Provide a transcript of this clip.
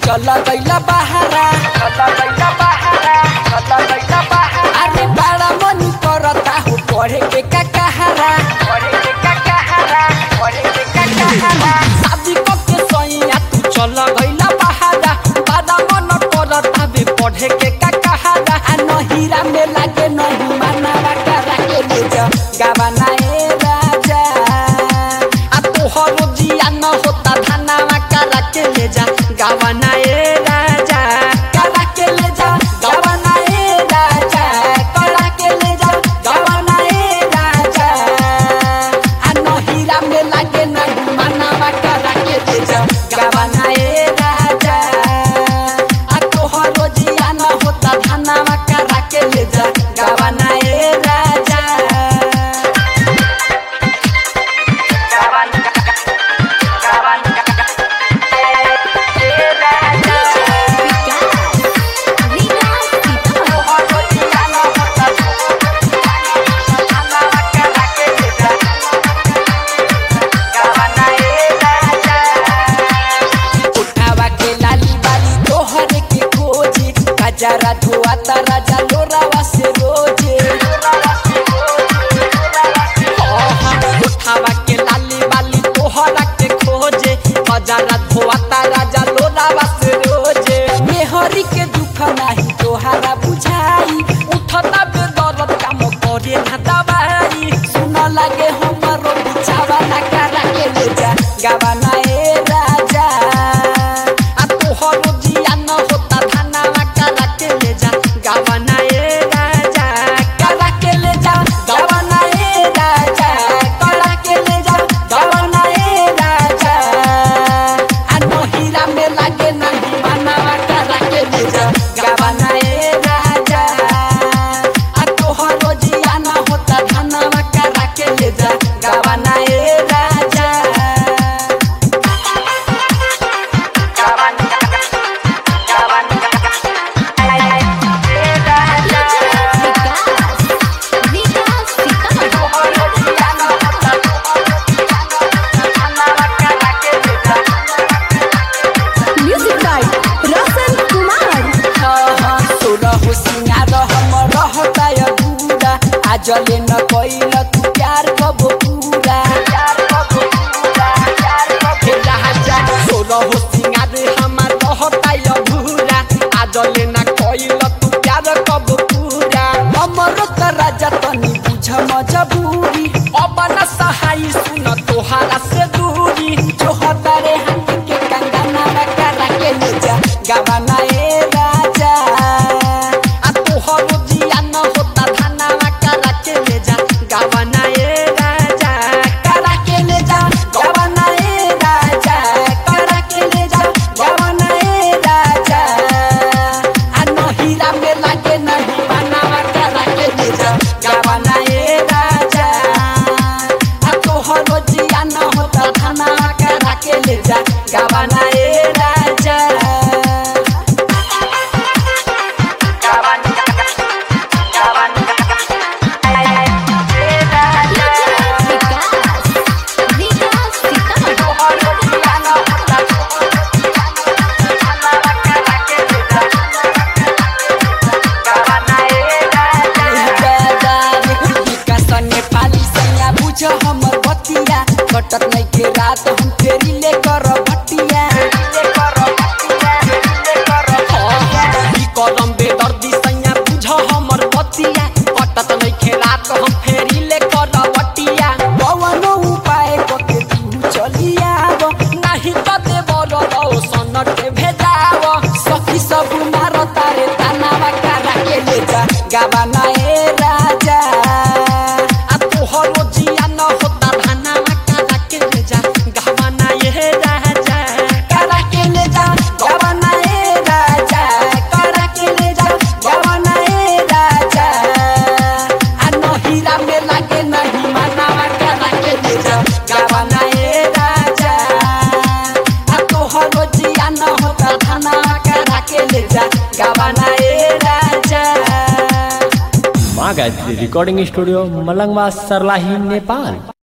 चल गइला बहारा चल गइला बहारा चल गइला बहारा अरे बड़ा मन करता हो पढ़े के का कहारा पढ़े के का कहारा पढ़े के का कहारा शादी को के सैया तू चल गइला बहारा बड़ा मन करता बे पढ़े के का कहारा आ नहीरा में लागे नहीं मानवा करा के ले जा गावाना ए राजा आ तोहर जिया न होता धनावा करा के ले जा गावाना ए राजा करा के ले जा गावाना ए राजा करा के ले जा गावाना ए राजा आ नहीरा में लागे नहीं मानवा करा के ले जा गावाना ए राजा आ तोहर जिया न होता धनावा करा के ले जा गावाना ए राजा उठावा के लाली बाली तोहर के खोजे गजरा धोआता राजा लोरावा से रोजे उठावा के लाली बाली तोहरा के खोजे गजरा धोआता राजा लोरावा से रोजे मेहरी के दुख नाही तोहरा बुझाई उठता बे दर्द काम करे ना दवाई सुन लागे हमरो बिछावा ना करा के ले जा गावाना ए राजा आ तोहर जिया न होता धनावा करा के ले जा गावाना ए राजा करा के ले जा गावाना ए राजा करा के ले जा गावाना ए राजा आ नहीरा में लागे नहीं मानवा करा के ले जा गावाना ए राजा आ तोहर जिया न होता धनावा करा के ले जा गावाना ए राजा म्यूजिक बाय रोशन कुमार सोरह सिंगार हम रहता अधूरा आजले न कैल तू प्यार कबो पूरा हे राजा सोरह सिंगार हमार रहता अधूरा आजले न कैल तू प्यार कबो पूरा हमरो त राजा तनी बुझ मजबूरी अब न सहाय सुन तोहारा से दूरी जो हतारे हाथ के कंगना करा के ले जा गावाना ए राजा आ तोहर जिया न होता धनावा करा के ले जा गावाना ए राजा करा के ले जा गावाना ए राजा करा के ले जा गावाना ए राजा आ नहीरा में लागे नहीं मानवा करा के ले जा गावाना ए राजा आ तोहर जिया न होता धनावा करा के ले जा गावाना ए राजा कटत नहीं के रात हम फेरी ले कर भटिया ई करम बेदर्दी सैया बुझ हमर बतिया कटत नहीं के रात हम फेरी ले कर भटिया कवनो उपाय कके तू चलिया नहीं त देवर रौ सनटे भेजाव सखी सब मार तारे तानावा करा के ले जा गावाना ए राजा आ तोहर जिया न होता धनावा करा के ले जा गावाना ए राजा करा के ले जा गावाना ए राजा करा के ले जा गावाना ए राजा आ नहीरा में लागे नहीं मानवा करा के ले जा गावाना ए राजा आ तोहर जिया न होता धनावा करा के ले जा गावाना ए राजा माँ गायत्री रिकॉर्डिंग स्टूडियो मलंगवा सरलाही नेपाल